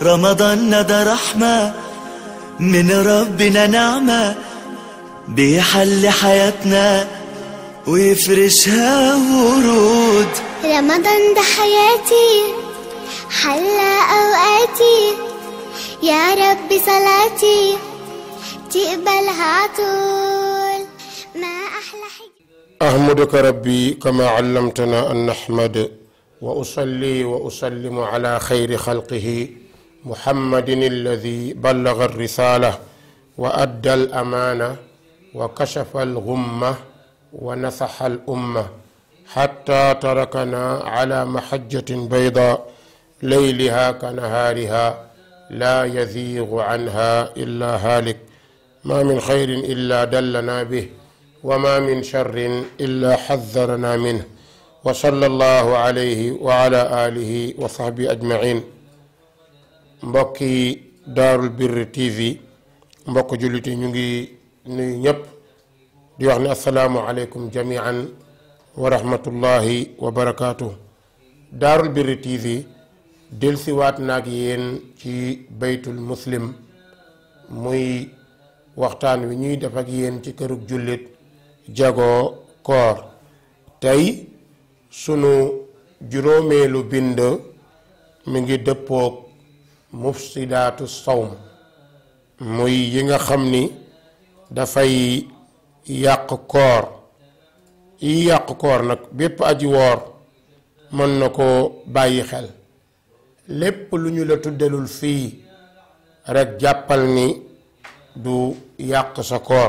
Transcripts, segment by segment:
رمضان ده رحمة من ربنا نعمة بيحل حياتنا ويفرشها ورود رمضان ده حياتي حلى أوقاتي يا رب صلاتي تقبلها عطول ما أحلى حاجة أحمدك ربي كما علمتنا أن نحمد وأصلي وأسلم على خير خلقه محمد الذي بلغ الرسالة وأدى الأمانة وكشف الغمة ونصح الأمة حتى تركنا على محجة بيضاء ليلها كنهارها لا يزيغ عنها إلا هالك ما من خير إلا دلنا به وما من شر إلا حذرنا منه وصلى الله عليه وعلى آله وصحبه أجمعين mbokki daarul birri tv mbokk jullit yi ñu ngi nuyu ñëpp di wax ne asalaamu aleykum jamian wa rahmatullahi wa barakaatu daarul birri tv delsiwaat naag yéen ci baytul muslim muy waxtaan wi ñuy def ak yéen ci kërug jullit jagoo koor tey sunu juróomeelu bind mi ngi dëppoog mufsidaatu sawm muy yi nga xam ni dafay yàq koor yi yàq koor nag bépp aji woor mën na ko bàyyi xel lépp lu ñu la tuddalul fii rekk jàppal ni du yàq sa koor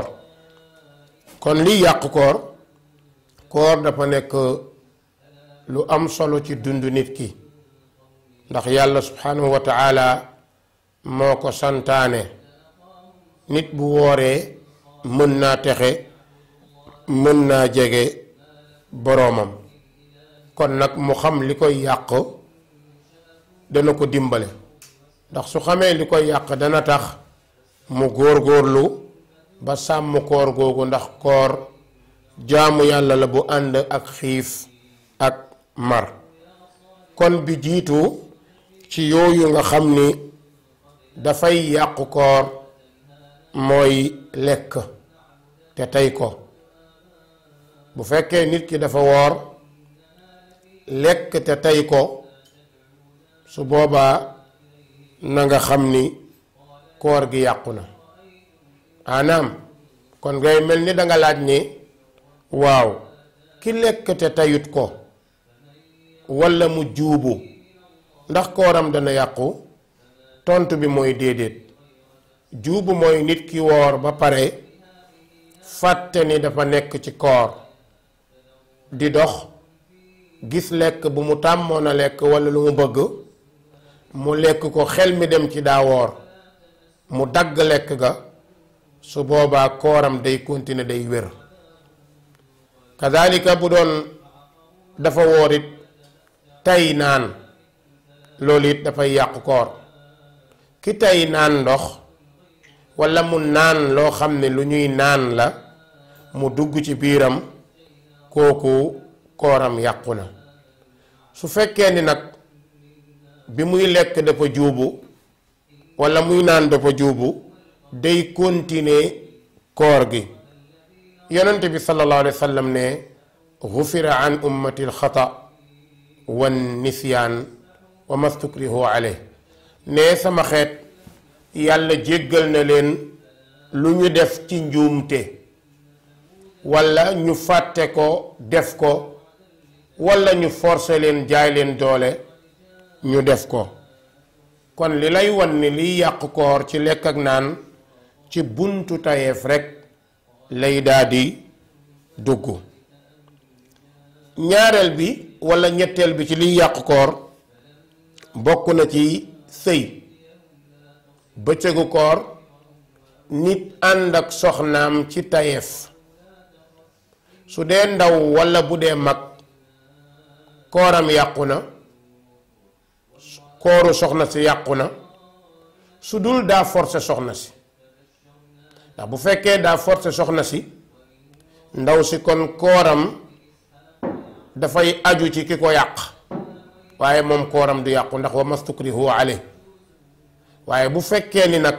kon liy yàq koor koor dafa nekk lu am solo ci dund nit ki ndax yàlla subhanahu wa taala moo ko santaane nit bu wooree mën naa texe mën naa jege boroomam kon nag mu xam li koy yàq dana ko dimbale ndax su xamee li koy yàq dana tax mu góor-góorlu ba sàmm koor googu ndax koor jaamu yàlla la bu ànd ak xiif ak mar kon bi jiitu ci yooyu nga xam ni dafay yàqu koor mooy lekk te tey ko bu fekkee nit ki dafa woor lekk te tey ko su boobaa na nga xam ni koor gi yàqu na anaam kon ngay mel ni danga laaj ni waaw ki lekk te teyut ko walla mu juubu ndax kooram dana yàqu tontu bi mooy déedéet juubu mooy nit ki woor ba pare fàtte ni dafa nekk ci koor di dox gis lekk bu mu tàmmoon a lekk walla lu mu bëgg mu lekk ko xel mi dem ci daa woor mu dagg lekk ga su boobaa kooram day continuer day wér kadalika bu doon dafa woor it tey naan loolu it dafay yàqu koor ki tey naan ndox walla mu naan loo xam ne lu ñuy naan la mu dugg ci biiram kooku kooram yàqu na su fekkee ni nag bi muy lekk dafa juubu walla muy naan dafa juubu day continuer koor gi yonent bi sallallahu alayhi wa sallam ne gufira an ummati alxata wan nisyaan wa mastukrihu alayh ne sama xeet yàlla jéggal na leen lu ñu def ci njuumte walla ñu fàtte ko def ko walla ñu forcer leen jaay leen doole ñu def ko kon li lay wan ni liy yàq koor ci lekk ak naan ci buntu tayeef rekk lay daldi dugg ñaareel bi walla ñetteel bi ci liy yàq koor bokk na ci sëy bëccëgu koor nit ànd ak soxnaam ci tayeef su dee ndaw walla bu dee mag kooram yàqu na kooru soxna si yàqu na su dul daa forcé soxna si ndax bu fekkee daa forcé soxna si ndaw si kon kooram dafay aju ci ki ko yàq waaye moom kooram du yàqu ndax wa mastukrihu ale waaye bu fekkee ni nag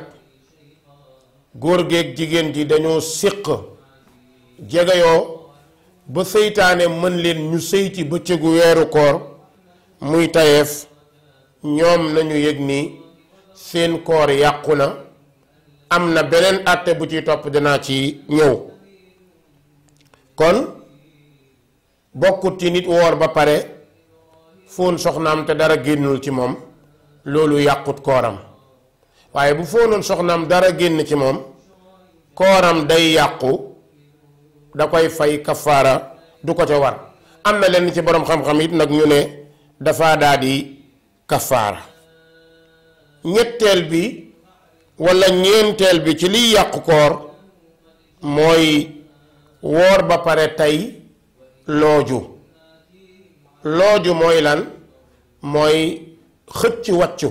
góor geeg jigéen ji dañoo séq jegeyoo ba seytaane mën leen ñu sëy ci bëccëgu weeru koor muy tayeef ñoom nañu yëg ni seen koor yàqu na am na beneen àtte bu ci topp dinaa ci ñëw kon bokkut ci nit woor ba pare fóon soxnaam te dara génnul ci moom loolu yàqut kooram waaye bu fóonoon soxnaam dara génn ci moom kooram day yàqu da koy fay kafaara du ko ca war am na lenn ci boroom xam-xam it nag ñu ne dafa daal di kafaara ñetteel bi walla ñeenteel bi ci liy yàqu koor mooy woor ba pare tey looju looju mooy lan mooy xëcc wàccu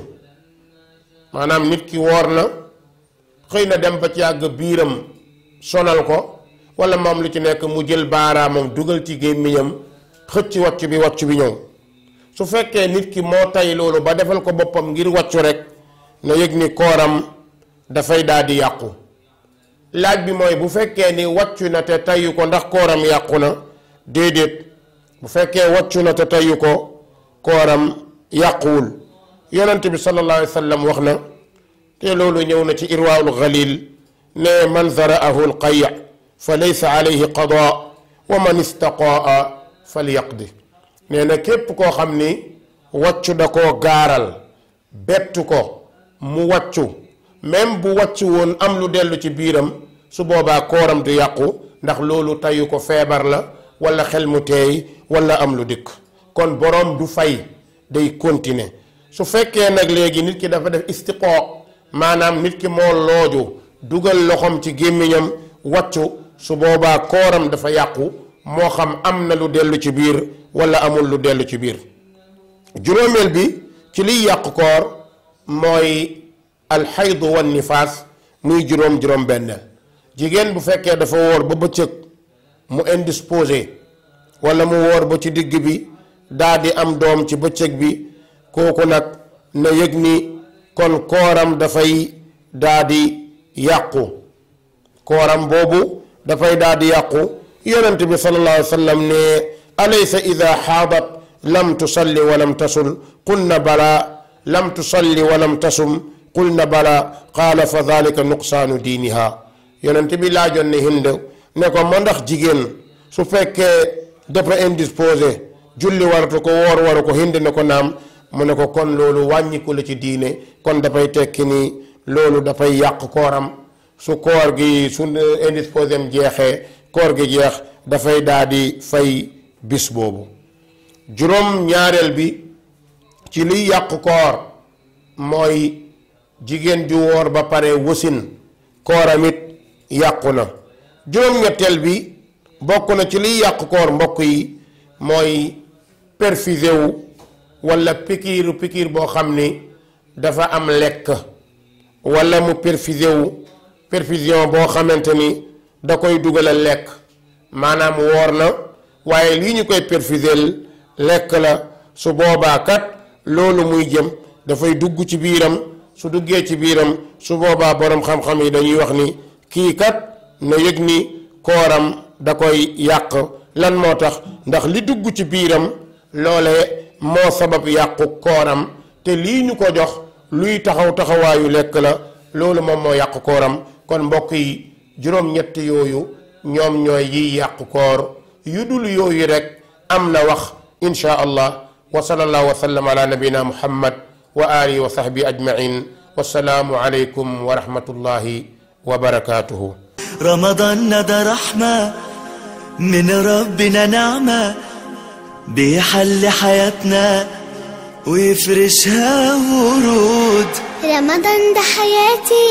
maanaam nit ki woor na xëy na dem ba ci yàgg biiram sonal ko walla moom lu ci nekk mu jël baaraamam dugal ci gémmiñam xëcc wàccu bi wàccu bi ñëw su fekkee nit ki moo tay loolu ba defal ko boppam ngir wàccu rek na yëg ni kooram dafay daal di yàqu laaj bi mooy bu fekkee ni wàccu na te tayu ko ndax kooram yàqu na déedéet bu fekkee wàccu na te tayu ko kooram yàquwul yonent bi sallallahu alayhi wa sallam wax na te loolu ñëw na ci irwaawul xalil ne man zaraahu alqay fa laysa alayhi qadaa wa man istaqaa falyaqdi nee na képp koo xam ni wàccu da koo gaaral bettu ko mu wàccu même bu wàccu woon am lu dellu ci biiram su boobaa kooram du yàqu ndax loolu tayu ko feebar la wala xel mu teey wala am lu dikk kon boroom du fay day continuer su fekkee nag léegi nit ki dafa def istiqoo maanaam nit ki moo looju dugal loxoom ci gémmiñam wàccu su boobaa kooram dafa yàqu moo xam am na lu dellu ci biir wala amul lu dellu ci biir juróomeel bi ci liy yàqu koor mooy alxaydu wan nifaas muy juróom juróom benneel jigéen bu fekkee dafa wóor ba bëccëg mu indisposé wala mu wóor ba ci digg bi daa di am doom ci bëccëg bi kooku nag na yëg ni kon kooram dafay daa di yàqu kooram boobu dafay daa di yàqu yonent bi sallallahu alayhi wa sallam ne alaysa ida xaadat lam tusalli wa lam tasul qulna bala lam tusalli wa lam tasum qulna bala qaala fa dalika nuqsaanu diiniha yonent bi laajoon ne hind ne ko ma ndax jigéen su fekkee dafa indisposé julli waratu ko woor waru ko hind ne ko naam mu ne ko kon loolu wàññiku la ci diine kon dafay tekki ni loolu dafay yàq kooram su koor gi su indisposé am jeexee koor gi jeex dafay daal di fay bis boobu juróom ñaareel bi ci liy yàq koor mooy jigéen ju woor ba pare wasin kooram it yàqu na juróom-ñetteel bi bokk na ci liy yàq koor mbokk yi mooy perfusé wu walla pikiiru pikiir boo xam ni dafa am lekk walla mu perfusé wu perfusion boo xamante ni da koy dugalal lekk maanaam woor na waaye lii ñu koy perfusel lekk la su boobaa kat loolu muy jëm dafay dugg ci biiram su duggee ci biiram su boobaa boroom xam-xam yi dañuy wax ni kii kat na yëg ni kooram da koy yàq lan moo tax ndax li dugg ci biiram loole moo sabab yàqu kooram te lii ñu ko jox luy taxaw taxawaayu lekk la loolu moom moo yàq kooram kon mbokk yi juróom-ñett yooyu ñoom ñooy yiy yàq koor yu dul yooyu rek am na wax insha allah wa sallallahu wa sallam ala nabina muhammad wa alihi wa sahbi ajmain wassalaamu aleykum wa rahmatullahi wa barakatuhu رمضان ده رحمة من ربنا نعمة بيحل حياتنا ويفرشها ورود رمضان ده حياتي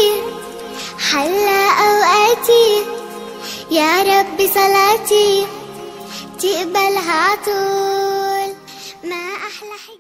حلى أوقاتي يا رب صلاتي تقبلها عطول ما أحلى حكاية